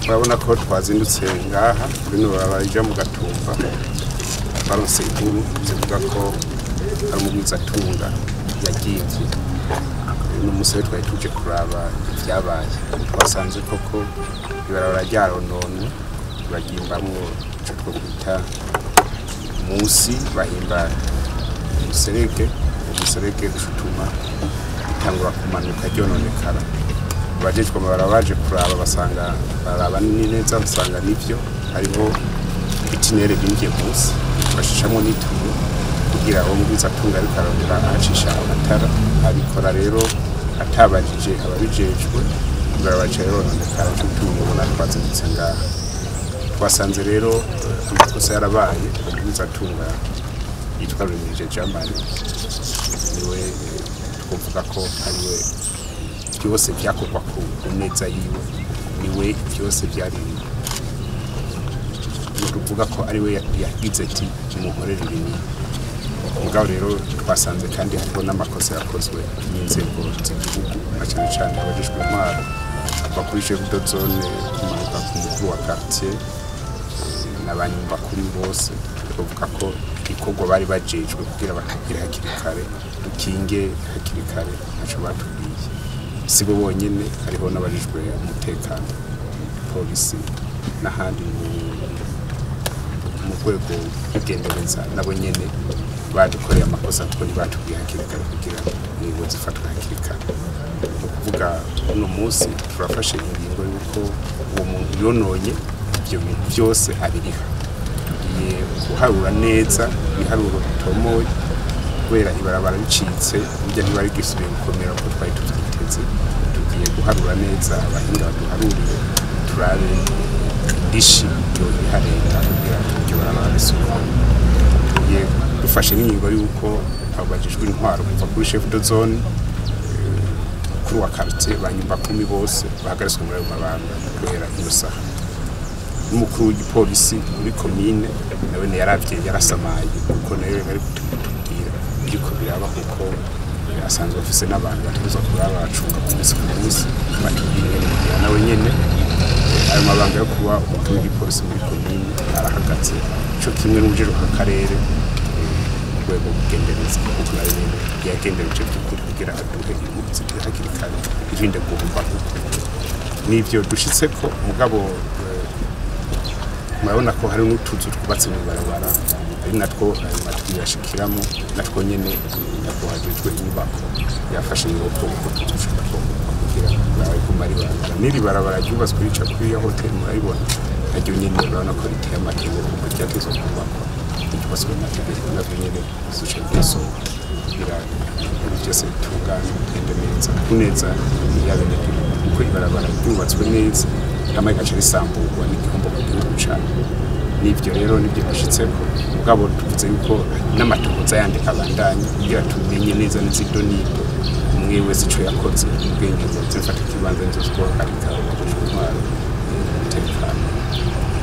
urabona ko twazindutse ngaha kuri no barija mu gatumba baronse inkuru zivuga ko ari umugwizatunga yagivye n'umusore twari tuje kuraba ibyabaye twasanze koko ibarabara ryarononwe bagimbamwo ico twokwita munsi bahimba umuserege umuserege ushutuma bitangura kumanuka ryononekara abajejwe amabara baje kuraba basanga baraba ni neza basanga nivyo hariho itinere binjiye munsi bashishamo n'ituyo kugira uwo mugwiza atunga ariko arongera ahacisha amatara abikora rero atabajije ababijejwe barabaca rononekara cy'utungo ubona twazindutse ngaha twasanze rero eh, amakosa yarabaye umugwiza atunga yitwa Rumirije Germany niwe eh, twovuga ko ariwe byose byakorwa ku ku neza yiwe niwe byose byari tuvuga ko ariwe yagize ati muhorere ibinini mugabo rero twasanze kandi hariho n'amakosa yakozwe n'inzego z'igihugu na cyane cyane abajejwe intwaro ava kuri chef de zone kumanuka ku mukuru wa quartier n'abanyumva kuri bose bavuga ko igikorwa bari bajejwe kugira batubwire hakiri kare dukinge hakiri kare ntacyo batubwiye si bo bonyine hariho n'abajejwe umutekano polisi n'ahandi mu- mu rwego rw'igendereza nabo nyene badukoreye amakosa kuko ntibatubwiye hakiri kare kugira ingingo zifatwe hakiri kare ni ukuvuga uno munsi turafashe ingingo y'uko uwo muntu yononye ibyo bintu byose abiriha tugiye guharura neza ibiharuro bitomoye kubera ibarabara ricitse burya ntibari bwisubiye gukomera uko twari tubyiteze tugiye guharura neza abahinga baduharurire turabe indishi yoyiha leta kugira iryo barabara risubire tugiye dufashe n'ingingo y'uko abo bajejwe intwaro kuva kuri chef de zone eh, kuri wa quartier banyumba kumi bose bahagaritswe muri ayo mabanga guhera iyo saha n'umukuru w'igipolisi muri komine nawe yaravye yarasamaye kuko nawe bari kutubwira biriko biraba kuko eh, asanzwe afise n'abantu bategerezwa kuba bacunga ku munsi ku munsi batubwira ingene bigira nawe nyene eh, ayo mabanga yo kuba umukuru w'igipolisi muri komine arahagaze ico kimwe n'ubujejwe akarere mu rwego rw'ubugendereza kuko nawe nyene yagendereje by'ukuri kugira aduhe impunzi hakiri kare irinde guhumba n'ivyo dushitseko mugabo eh, murabona ko hari n'utuzu twubatse mu barabara ari natwo ayo matwi yashikiramo natwo nyene nakuhajejwe inyubako yafashe ingogo kuko tutushobora kugira bawe kumara ibarabara n'iri barabara ryubatswe rica kuri ya hoteli murayibona naryo nyene urabona ko riteye amategeko kuko ryatezwa kubakwa ryubatswe mu mategeko navyo nyene zica ryasohoka kugira ibintu byose bitungane bigende neza ku neza y'abenegihugu kuko ibarabara ryubatswe neza hama rigaca risamburwa n'igihombo ku gihugu cane n'ivyo rero nibyo bashitseko mugabo tuvuze yuko n'amatohoza yandi abandanye kugira tumenye neza n'izido nido umwe wese ico yakoze ubwenge ngo zifata ikibanza nizo zikohagarika intwaro umutekano